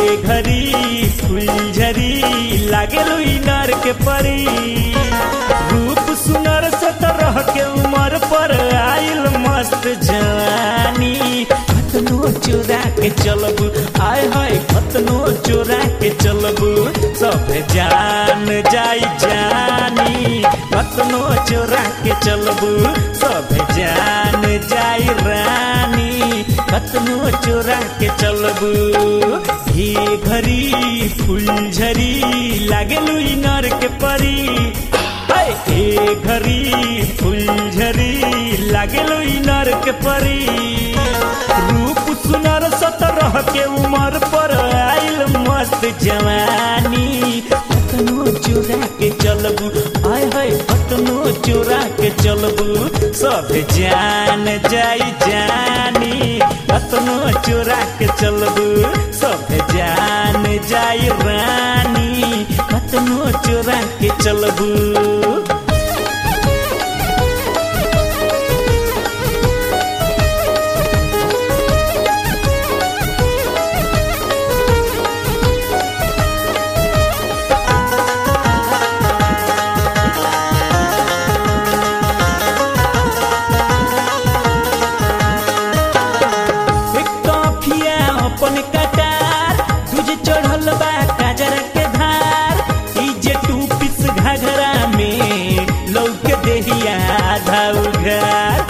घरी फुलझरी लागे इनार के परी रूप सुनर सतरह के उम्र पर आइल मस्त जवानी कतनो चोरा के चलबू आय हाय कतनो चोरा के चलबू सब जान जाई जानी कतनो चोरा के चलबू सब जान जाई रानी कतनो चोरा के चलबू ही घरी फुलझरी लागेलू इनर के परी हाय, ए घरी फुलझरी लागेलू इनर के परी रूप सुनर सतरह के उम्र पर आइल मस्त जवानी कतनो चोरा के चलबू आय हाय कतनो चोरा के चलबू सब जान जाई जानी कतनो चोरा के चलबू सब जान जाई रानी कतनो चोरा के चलबू एक काफिया अपन कटार तुझे चढ़ल बा काजर के धार ई जे टू पिस घघरा में लौके देहिया आधा उघार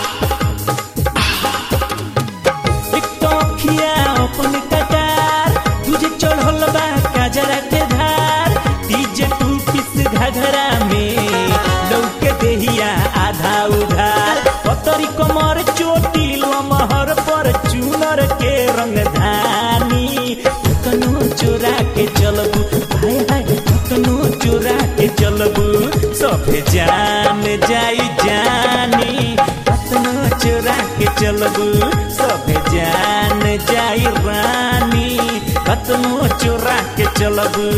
एक काफिया अपन कटार तुझे चढ़ल बा काजर के धार ई जे टू पिस घघरा में लौके देहिया आधा उधार पतरी कमर चोटी लमहर पर चूनर के रंग धानी कतनो चोरा के चलबू हाय हाय कतनो चोरा के चलबू सब जान जाई जानी कतनो चोरा के चलबू सब जान जाई रानी कतनो चोरा के चलबू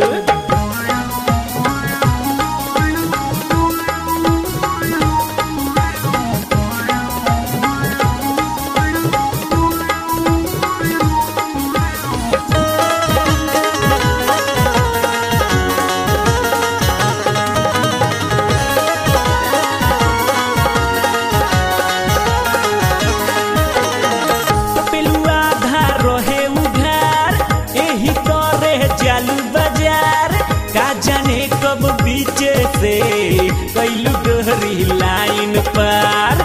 पेलुआ धार रहे उधार एही करे जालू बाजार का जाने कब बीचे से कैलू गहरी लाइन पार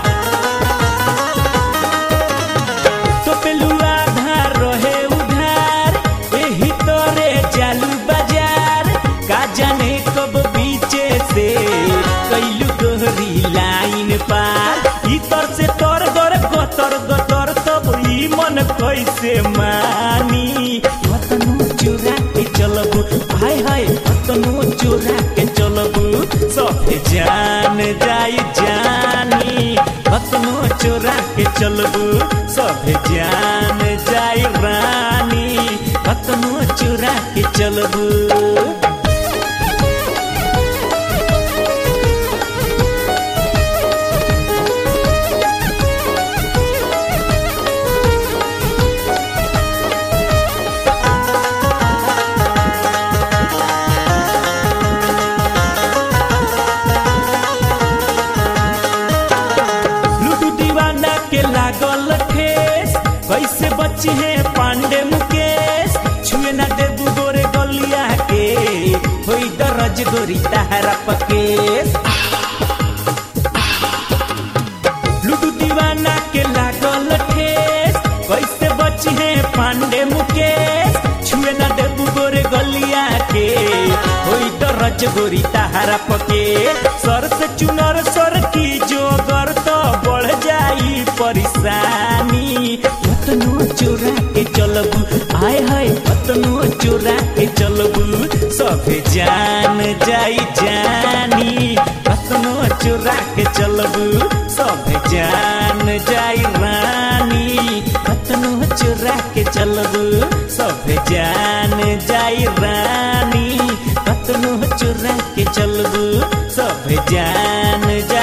तो पेलुआ धार रहे उधार एही करे जालू बाजार का जाने कब बीचे से कैलू गहरी लाइन पार इतर से तर गर गतर गतर तब ई मन कैसे मानी कतनो चोरा के चलबू हाय हाय कतनो चोरा के चलबू सब जान जाई जानी कतनो चोरा के चलबू सब जान जाई रानी कतनो चोरा के चलबू लूडू दीवाना के लागल ठेस कैसे बची है पांडे मुकेश छुए ना देबू गोरे गलिया के होई दरज गोरी तहरा पकेश लूडू दीवाना के लागल ठेस कैसे बची है पांडे मुकेश छुए ना देबू गोरे गलिया के होई दरज गोरी तहरा पके सर से चुनर सर की जोगर तो बढ़ जाई परेशानी कतनो चोरा के चलबू आय हाय कतनो चोरा के चलबू सब जान जाई जानी कतनो चोरा के चलबू सब जान जाई रानी कतनो चोरा के चलबू सब जान जाई रानी कतनो चोरा के चलबू सब जान